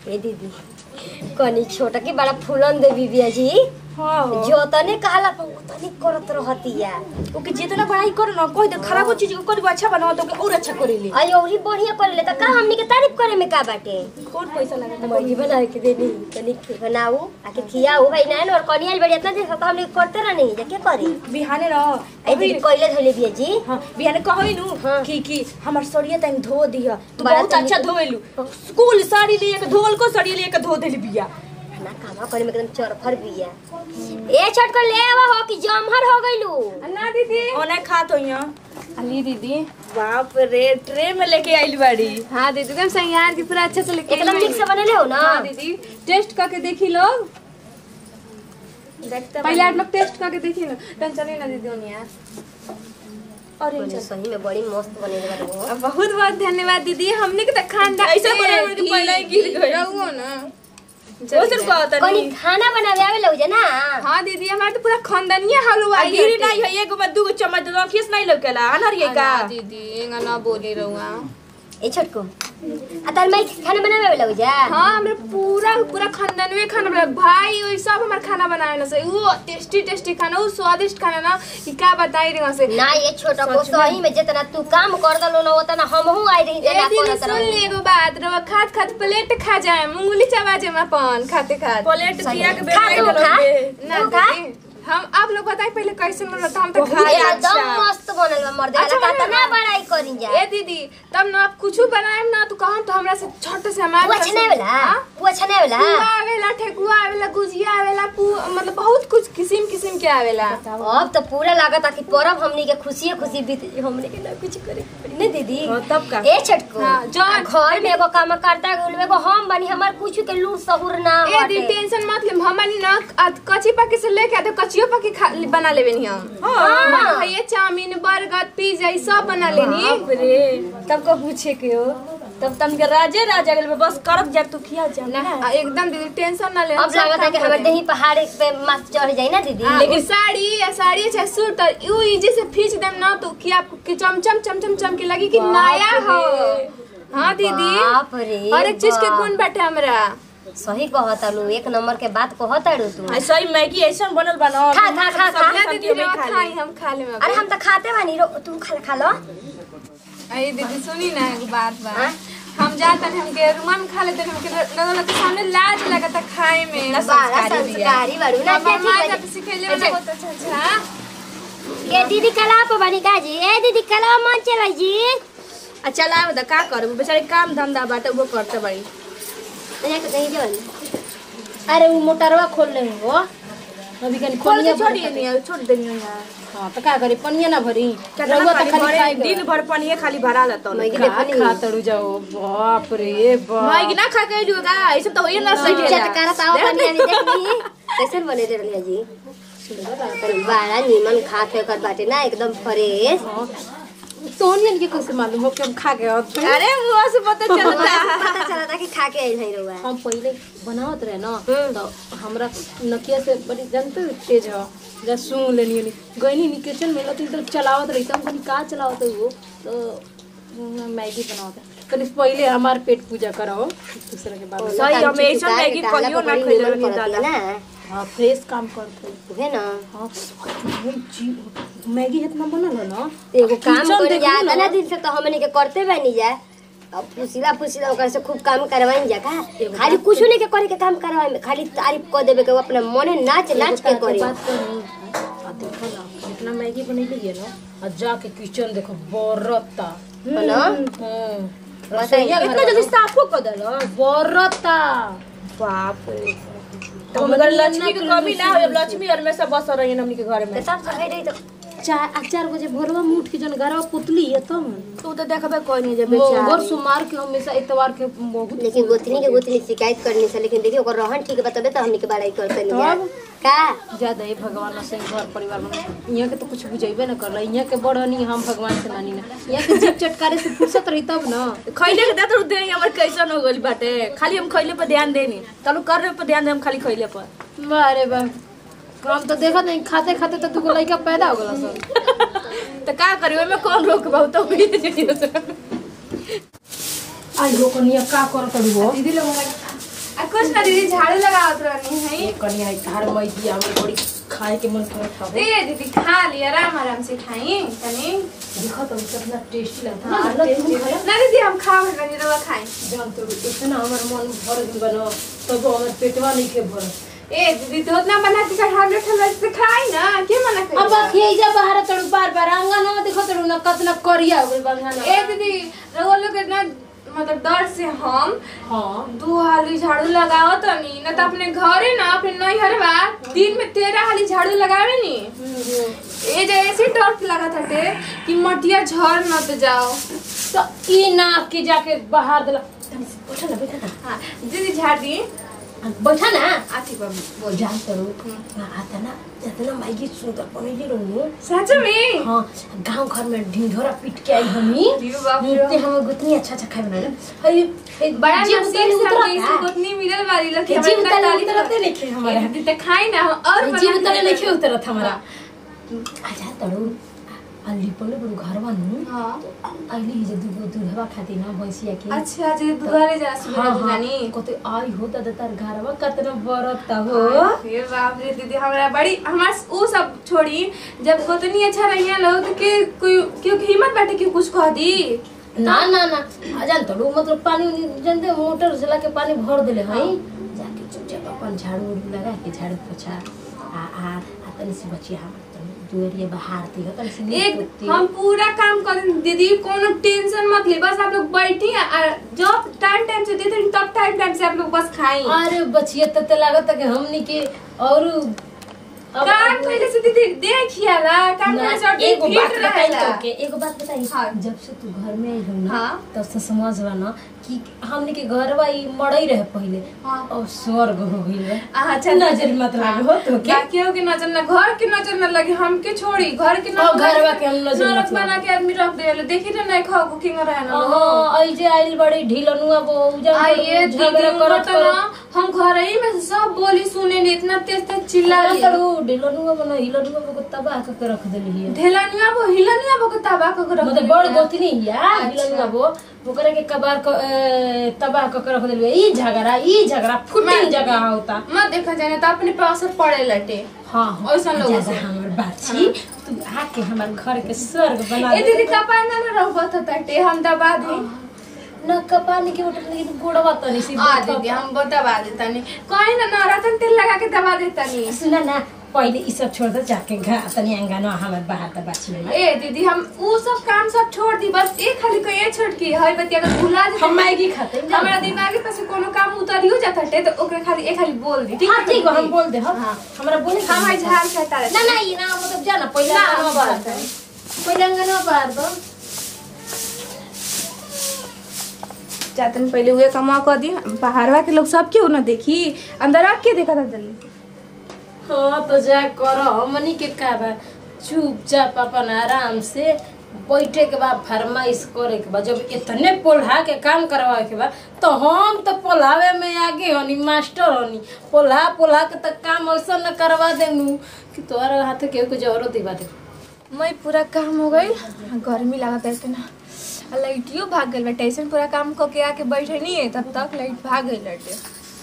ए दीदी कनी छोटा के बड़ा फूलन दे बिबिया जी हाँ जो तने कहला पर तने करत रहतिया ओके जितना बड़ाई करो ना कोई तो खराबो चीज को कोई अच्छा बनाओ तो ओके और अच्छा करेली आई औरी बढ़िया कर ले त का हमनी के तारीफ करे में का बाटे कौन पैसा लगा मर्जी बना के देनी तनी खे- बनाऊ आके खियाऊ भाई ना और कनिया बड़ी इतना देर से तो हमनी के करते रहनी जा के करी बिहाने रह ए दीदी कोइले धोले बिया जी हाँ बिहाने कहई नु हाँ। कि कि हमर सड़िया तनी धो दिया तू बड़ा बहुत तनी- अच्छा धोएलू स्कूल साड़ी लिए के धोल को साड़ी लिए के धो देली बिया ना कामा करे में एकदम चरफर बिया ए छट कर ले आवा हो कि जमहर हो गइलू ना दीदी ओने खात होइया अली दीदी बाप रे ट्रे में लेके आइल बाड़ी हाँ दीदी एकदम संयार की पूरा अच्छे से लिखे एकदम ठीक से बनले हो ना हाँ दीदी टेस्ट करके देखी लोग देखते पहले आप लोग टेस्ट करके देखी लो तन चलिए ना दीदी ओनिया अरे बने सही में बड़ी मस्त बने बाटे हो बहुत बहुत धन्यवाद दीदी हमने के तो खानदान ऐसे बोले बोले कि पहले ही गिर गई रहुओ ना वो सिर्फ कहता कनी नहीं खाना बनावे आवे लउ ना हाँ दीदी हमारे तो पूरा खानदानिया हलवा आ गिरी नहीं है एगो में दूगो चम्मच दो खीस नहीं लौकेला अनहरिए का दीदी एंगा ना बोली रहुआ ए छोटको आ तार माई खाना बनावे आवे लउ जा हाँ हमरे पूरा पूरा खानदानवे खाना बना भाई वही सब हमारे खाना बनाए ना से वो टेस्टी टेस्टी खाना वो स्वादिष्ट खाना ना कि का बताई रही से ना ये छोटा को सही में जितना तू काम कर दलो ना उतना हमहू आई रही ए जना दीदी करत सुन रही ले एगो बात रवा खात खात प्लेट खा जाए उंगली चबा जाए अपन खाते खाते प्लेट दिया के खा बेटा तू खा ना तू खा दीदी हम आप लोग बताए पहले कैसे बन रहा था हम तो बहुत खा अच्छा। एकदम मस्त बनल बा मर्दे अच्छा का बनल तना बा। बड़ाई करी जा ए दीदी तब ना आप कुछ बनाए ना तो कहम तो हमरा से छोटे से हमारे तू अच्छा नहीं वाला हाँ? तू अच्छा नहीं वाला पुआ आवेला ठेकुआ आवेला गुजिया आवेला पू मतलब बहुत कुछ किस्म किस्म के आवेला अब तो पूरा लागत कि परब हमनी के खुशी खुशी बीत हमनी के ना कुछ करे के पड़ी नहीं दीदी हाँ, तब का? ए छटको हाँ, जौन- आ घर में एगो काम करता है एगो हम बनी हमार कुछ के लूट सहूर ना ए दी बाटे टेंशन मत ले हमनी ना अ- कच्ची पक्की से लेके आते कच्चियो पक्की खा बना लेबे नी हम हाँ। हाँ ये चाउमीन बर्गर पिज्जा ई सब बना लेनी बाप रे तब को पूछे के हो तब तम के राजे राजा गेल बस करत जा तू खिया जा ना आ, एकदम दीदी टेंशन ना ले हम अब सब लागत है काम कि हमारे करेंगे। दही पहाड़ पे मस्त चढ़ जाई ना दीदी हाँ, लेकिन साड़ी या साड़ी चाहे सूट और यू इजी से खींच देम ना तो कि आपको कि चमचम चमचम चमके लगी कि नया हो हाँ दीदी बाप रे हर एक चीज के बाप। गुण बैठे हमरा सही कहता लू एक नंबर के बात कहता रू तू ऐसा ही मैगी ऐसा बनल बना खा, खा, खा, खा। ना दीदी रे, खाई हम खा ले अरे हम तो खाते बानी रो तू खा खा लो अरे दीदी सुनी ना एगो बात बा हाँ? हम जाते हैं हमके रूमा में खा लेते हैं हमके लगल के सामने लाज लगता खाए में बारा संस्कारी बारू ना हमार माँ ठीक जब है सिखेले वाला बहुत अच्छा अच्छा ए दीदी कला पे बनी का जी ए दीदी कला मन चला जी आ चला बता का करब बेचारे काम धंधा बाटे वो करते बड़ी अरे कहीं जवन अरे वो मोटरवा खोल ले हो अभी कनी खोल पनिया के छोड़िए नहीं छोड़ देनी यार हाँ तो का करी पनिया ना भरी कितना रउआ पानी तो खाली भरे खाए दिन भर पानी खाली भरा लेता मैं का देखनी खा तड़ू जाओ बाप रे बाप मैगी ना खा के जुगा ऐसे तो होइए ना सही चटकारा तावा पानी अभी देखनी कैसे बने रे रलिया जी बड़ा नीमन खात है कर बाटे ना एकदम फ्रेश सोनियन के कैसे मालूम हो कि हम खा गए और अरे मुंह से पता चलता पता चला था कि खा के आइल है रउआ हम पहले बनावत रहे ना हम्म। तो हमरा नकिया से बड़ी जानते हो तेज हो जा सूंघ लेनी होनी गईनी नी किचन में लती तो चलावत रही तो हम कनी का चलावत है वो तो हम्म, मैगी बनावत है कनी पहले हमार पेट पूजा कराओ दूसरा के बाद सही हम ऐसा मैगी कहियो ना खइले रहनी दादा ना हाँ फ्रेश काम करते उहे ना हाँ हम जी मैगी इतना बनल है ना एगो काम किचन कर देखू जाता ना। ना दिन से तो हमने के करते बनी जा अब फुसिला फुसिला ओकर से खूब काम करवाई जा का खाली कुछ नहीं के करे के काम करवाई में खाली तारीफ कर देबे के अपना मने नाच नाच के करे बात करी आ देखो ना जितना मैगी बनैली है ना आ जाके किचन देखो बरता है ना हम्म रसोईया इतना जल्दी साफो कर देलो बरता बाप रे तो मगर लक्ष्मी के कमी ना हो लक्ष्मी और में सब बस रही हमनी के घर में तब से रही तो चार आ चार बजे भोरवा में उठ के जन घरवा पुतली है तब तू तो देखबे कोई नहीं जब मोगर सुमार के हमेशा इतवार के बहुत लेकिन गोतनी के गोतनी शिकायत करनी से लेकिन देखिए ओकर रहन ठीक बताबे तो हमनी के बड़ाई करते नहीं जा तब? का ज्यादा ही भगवान से घर परिवार में यहाँ के तो कुछ बुझेबे न कर यहाँ के बड़ नहीं हम भगवान से नानी ना यहाँ के जीप चटकारे से फुर्सत रही तब ना खैले के देत दे हमर कैसन हो गइल बाटे खाली हम खैले पर ध्यान देनी चलो कर पर ध्यान दे हम खाली खैले पर अरे बा हम तो देखा नहीं खाते खाते तो दुगो लड़का पैदा हो गला सब तो का करी ओमे कौन रोक बहुत हो गई आई लोग निया का कर करू दीदी लोग कुछ ना दीदी झाड़ू लगावत रहनी है एक कनिया तार मैदी हमर बड़ी खाए के मन करत हवे दे दीदी खा ली आराम आराम से खाई तनी देखो तो कितना टेस्टी लगता हाँ, है tasty है। ना दीदी हम खाओ तनी रवा खाई जान तो इतना हमर मन भर गइल बनो तब हमर पेटवा नहीं के भर ए दीदी तो उतना बना के खा ले ठंडा से खाई ना के मना कर अब अखिए जा बाहर तड़ू बार बार आंगन में देखो तड़ू ना कतना करिया हो गइल बंधन ए दीदी रवा लोग इतना मतलब डर से हम हां दू हाली झाड़ू लगाओ तनी ना तो अपने घरे ना अपने नैहर बा दिन में तेरह हाली झाड़ू लगावे नी ए जे ऐसे डर लगा था कि मटिया झड़ न तो जाओ तो ई ना के जाके बाहर देला तनी से बैठा ना बैठा ना हाँ दीदी झाड़ दी बैठा ना आथी पर बोल जान तड़ू आता ना इतना माइकी सुंदर बनेली रहू सच में हाँ गांव घर में ढिंढोरा पीट के आई हमी दियो बाप रे। इतने हम गुतनी अच्छा अच्छा खाए बना हई बड़ा जीव नसीब उतरले से उतरत हमके है। इसको उतनी मिलल वाली लोग के जीव उतरले उतरते नहीं खे हमारे दीदी तो खाई ना हम और बना जीव के उतरले दे नहीं खे उतरत हमारा आजा तड़ू अल्ली पले बड़ू घर बनू हाँ अली ही जे दूगो दूधवा खाती ना भैंसिया के अच्छा जी दुआरे जा सुबह हाँ हाँ दुकानी कते आई हो दादा तार घरवा कतना बरत हो हे बाप रे दीदी हमरा बड़ी हमार ऊ सब छोड़ी जब गोतनी अच्छा रहिया लोग तो के कोई क्यों हिम्मत बैठे कि कुछ कह दी ना ना ना अजान तड़ू मतलब पानी उनी जानते मोटर से लाके पानी भर देले हई जाके चुपचाप अपन झाड़ू उड़ू लगा के झाड़ू पोछा आ आ आ तनी से बचिया हम तनी दुआरिया बाहर ती तनी से नीक एक पोती। हम पूरा काम कर दें दीदी कोनो टेंशन मत ले बस आप लोग बैठी और जब टाइम टाइम से देते हैं, तब टाइम टाइम से आप लोग बस खाई अरे बचिया तते लागत कि हमनी के और अब- काम अब- पहले से दीदी देखिया ला काम ना, पहले से और एगो बात फिट बताई रहेला तोके एगो बात बताई हाँ। जब से तू घर में आई हो ना हाँ। तब से समझ बा ना कि हमने के घरवा ई मड़ई रहे पहले हाँ। और स्वर्ग हो गइल है अच्छा नजर मत लागे हो तो के बाकियों के नजर न घर के नजर न लगे हमके छोड़ी घर के और घरवा के हम नजर नरक मत बना लागे। के आदमी रख देले देखी ना नहीं खाओ कुकिंग रहे ना लोग। हां आई जे आइल बड़ी ढीलनुआ वो उजा आइए दीदी झगड़ा उनको करत तो ना हम घर ही में से सब बोली सुने नी इतना तेज तेज चिल्ला करत ली करू ढीलनुआ बना हिलनुआ को तबाह के रख देली है ढेलनिया वो हिलनिया वो के तबाह कर रख मतलब बड़ गोतनी या हिलनुआ वो ओकरा के कबार क ए, तबाह के रख देली ई झगड़ा ई झगड़ा फुटिंग जगह होता मत देखा जाने तो अपने पे असर पड़े लटे हाँ हाँ ऐसन लोगों ज्यादा से। हमर बात छी तू आके हमर घर के स्वर्ग बना ए दीदी कपा ना ना रहो तो तटे हम दबा दी न कपानी के उठल लेकिन गोड़वा तनी सी आ दीदी हम वो दबा देता नहीं कहीं ना नवरत्न तेल लगा के दबा देता नहीं सुना ना पहिले ई सब छोड़ दे जाके घा तनी अंगना हमर बाहर त बाची में ए दीदी हम वो सब काम सब छोड़ दी बस एक खाली कोई ये छोड़ की हर बतिया अगर भुला दे हम मैगी खाते हैं हमारा दिमाग पे से कोनो काम उतरियो जाता है तो ओकरे खाली एक खाली बोल दी हाँ ठीक बा हम बोल दे हम हाँ। हमरा बोले हम आई झाड़ खाता ना ना ई ना मतलब जाना पहिले ना, अंगना हम बाहर बात है। पहिले अंगना बाहर दो जातन पहले हुए कमा कर दी बाहरवा के लोग सब क्यों ना देखी अंदर आ के देखा था जल्दी हाँ तो जा कर हमनी के का बा चुपचाप अपन आराम से बैठे के बाद फरमाइश करे के बा जब इतने पोल्हा के काम करवाए के बा तो हम तो पोल्हावे में आगे हनी मास्टर हनी पोल्हा पोल्हा के तो काम ऐसा न करवा देनू कि तोहरा हाथ के कुछ जरूरत दिवा दे मैं पूरा काम हो गई गर्मी लगा था इतना आ लाइटियो भाग गई बेटा ऐसे पूरा काम करके आके बैठे नहीं है तब तक लाइट भाग गई लटे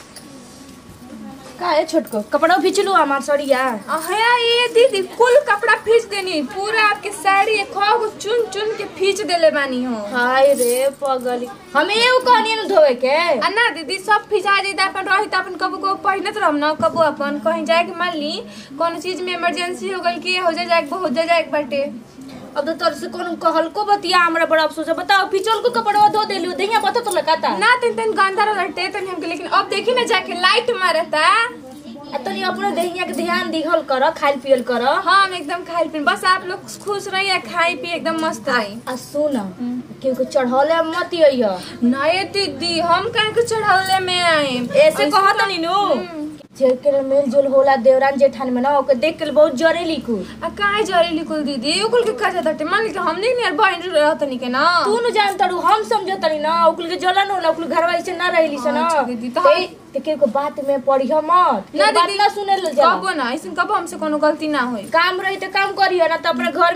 का है छोटको कपड़ा खींच लो हमार सड़िया अहया ये दीदी कुल कपड़ा खींच देनी पूरा आपके साड़ी एक को चुन चुन के खींच देले बानी हो हाय रे पगली हमें एगो कहनी न धोए के आ ना दीदी सब फिजा दी अपन रही तो अपन कबो कबो पहिनत रहम ना कबो अपन कहीं जाए के मान ली कोनो चीज में इमरजेंसी हो गई कि हो जाए जाए हो जाए जाए बाटे अब तो तोर से कौन कहलको बतिया हमरा बड़ा अफसोस है बताओ पिचल को कपड़वा धो देलियो दहिया बता तो लगाता ना तेन तेन गंदा रहते तन हमके लेकिन अब देखी ना जाके लाइट मारता आ तनी अपने दहिया के ध्यान दिहल कर खाइल पियल कर हम एकदम खाई पी बस आप लोग खुश रहिए खाई पी एकदम मस्त रही आ सुन केहू के चढ़ौले मत अइह नए दीदी हम कहीं के चढ़ावले में आए ऐसे कहत नी नु जेकर मेल जोल होला देवरान जेठान में ना ओके देख के बहुत जरे लिखू आ काहे जरी लिकुल दीदी ओकुल के कहे ताटे मान ली कि हमने नहीं बहन रहत नहीं के ना तू न जान तड़ू हम समझ तनी ना ओकुल के जलन होला ओकुल घरवा ऐसे ना रहली से ना अच्छा दीदी, तो ते ते के को बात में पढ़ियो मत ना ना बात दीदी, ना सुने ले जा कबो ना ऐसे कबो हमसे कोनो गलती ना होई काम रही तो काम करियो ना तो अपने घर में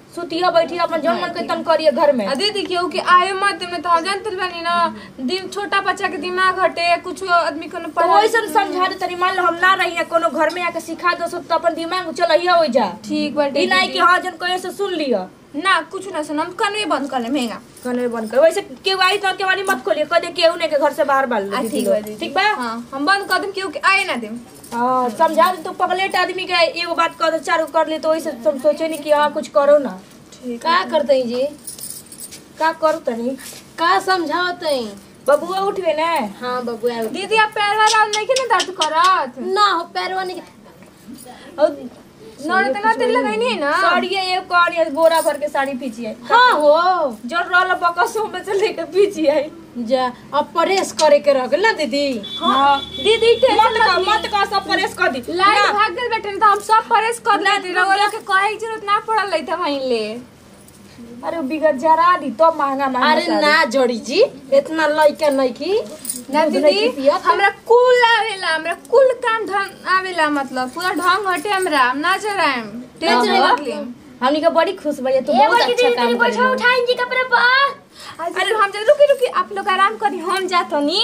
सुतिया बैठिया अपन जौन मन के तन करिए घर में आ दीदी केहू के आए मत में तो जानते बानी ना दिन छोटा बच्चा के दिमाग हटे कुछ आदमी को तो पढ़ाई वैसे समझा दे तनी मान लो हम ना रही है कोनो घर में आके सिखा दो तो अपन दिमाग चलैया हो जा ठीक बाटे ई नहीं दीदी। कि हाँ जन कहे से सुन लिया ना कुछ ना सुन हम कनवे बंद कर ले महंगा कने बंद कर वैसे केहू आई तो केवाड़ी मत खोलिए कह दे केहू ने के घर से बाहर बाल आ, ठीक बा दीदी। ठीक बा हाँ हम बंद कर देम केहू के आए ना देम हाँ समझा दे तो पगलेट आदमी के एगो बात कह दे चारू कर ले तो वैसे तुम सोचे नहीं कि हाँ कुछ करो ना ठीक का करते हैं जी का करू तनी का समझावत हैं बबुआ उठ गए ना हाँ बबुआ दीदी आप पैर वाला नहीं के ना दर्द करत ना हो पैरवा नहीं और नड़ तो ना तेल लगाई नहीं है ना साड़िए एक कौड़ी बोरा भर के साड़ी पीछिए हाँ हो जो रोल बकसों में से लेके पीछिए जा अब परेश करे के रह गेल ना दीदी हाँ दीदी मत का मत का सब परेश कर दी लाइट ना, भाग गल बेटे तो हम सब परेश कर लेते रउआ के कहे की जरूरत ना पड़ल रही था वहीं ले अरे बिगड़ जरा दी तो महंगा महंगा अरे साड़ी। ना जोड़ी जी इतना लइका नहीं की ना दूध नहीं दीदी की पियत। हमरा कुल आवेला हमरा कुल काम ढंग आवेला मतलब पूरा ढंग हटे हमरा हम ना चराएम टेंशन हाँ। मत ले हमनी के बड़ी खुश भैया तू ए बहुत बड़ी अच्छा दीदी काम तनी कर बैठा उठाइन जी कपड़ा पर अरे हम जा रुकी रुकी आप लोग आराम करी हम जातो नी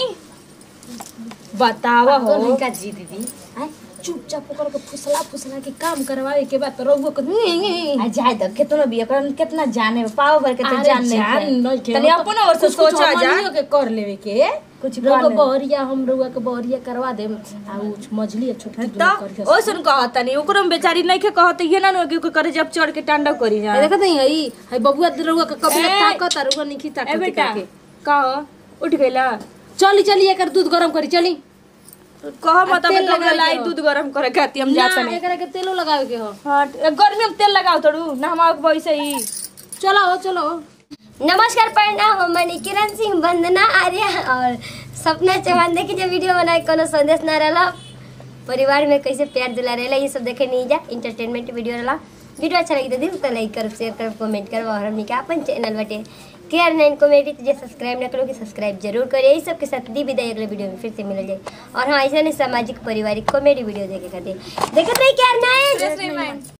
बतावा हो लइका जी दीदी आय, चुपचाप ओकर के फुसला फुसला के काम करवाए के बाद तो रउआ के आ जाए तो कितना भी ओकरा कितना जाने पाव भर के तो अरे जान नहीं जान है। नहीं के। तनी अपन और से कुछ- कुछ सोचा जा हमनियो के कर लेवे के कुछ रउआ कर ले। बहरिया हम रउआ के बहरिया करवा देम आ उ मछली छोटकी दूध करके तो ओ सुन कहत नहीं ओकरो में बेचारी नहीं के कहत ये ना नो कि करे जब चढ़ के टांडा करी जा ए, देखत नहीं हई हई बबुआ रउआ के कभी ए, ताकत आ रउआ नहीं ए ताकत बेटा करके कहो उठ गइला चली चली एकर दूध गरम करी चली कह मत तेल अब लगाए लाई के हो। दूध गरम करे खाती हम ना जात नहीं एकरा के तेलो लगावे के हो हाँ गर्मी में तेल लगाओ थोड़ू ना हमारे वैसे ही चलो हो चलो नमस्कार प्रणाम हम मनी किरण सिंह वंदना आर्य और सपना चौहान देखी जो वीडियो बनाए कोनो संदेश ना रहला परिवार में कैसे प्यार दिला रहेला ये सब देखे नहीं जा इंटरटेनमेंट वीडियो रहला वीडियो अच्छा लगी तो दिल तो लाइक करो शेयर करो कमेंट करो और हमने का अपन चैनल बटे के आर नाइन कॉमेडी जो सब्सक्राइब ना करो कि सब्सक्राइब जरूर करिए यही सब के साथ दी विदाई अगले वीडियो में फिर से मिल जाए और हाँ ऐसा नहीं सामाजिक पारिवारिक कॉमेडी वीडियो देखे खाते देखते रहिए के आर नाइन जय श्री माई